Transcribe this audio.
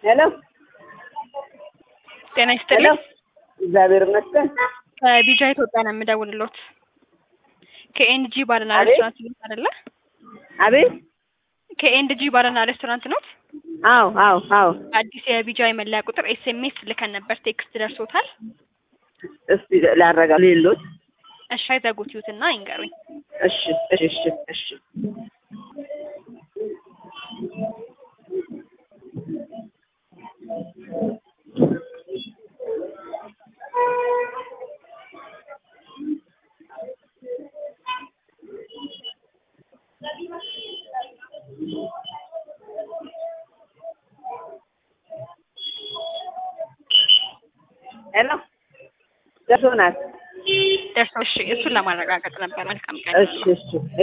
ሄሎ ጤና ሄሎ ይስጥልኝ። እግዚአብሔር ይመስገን። ከቢጃ ኢትዮጵያ ነው የምደውልሎት። ከኤንጂ ባርና አቤት? ሬስቶራንት ኖት አይደለ? አቤት ከኤንጂ ባርና ሬስቶራንት ኖት? አዎ አዎ አዎ አዲስ የቢጃ የመለያ ቁጥር ኤስኤምኤስ ልከን ነበር። ቴክስት ደርሶታል? እስቲ ላረጋ ሌሎት እሺ አይዘጉት ይዩትና ይንገሩኝ። እሺ እሺ እሺ እሺ ሄሎ ደርሶናል። ደርሶ እሺ፣ እሱን ለማረጋገጥ ነበር። መልካም ቀን እሺ እሺ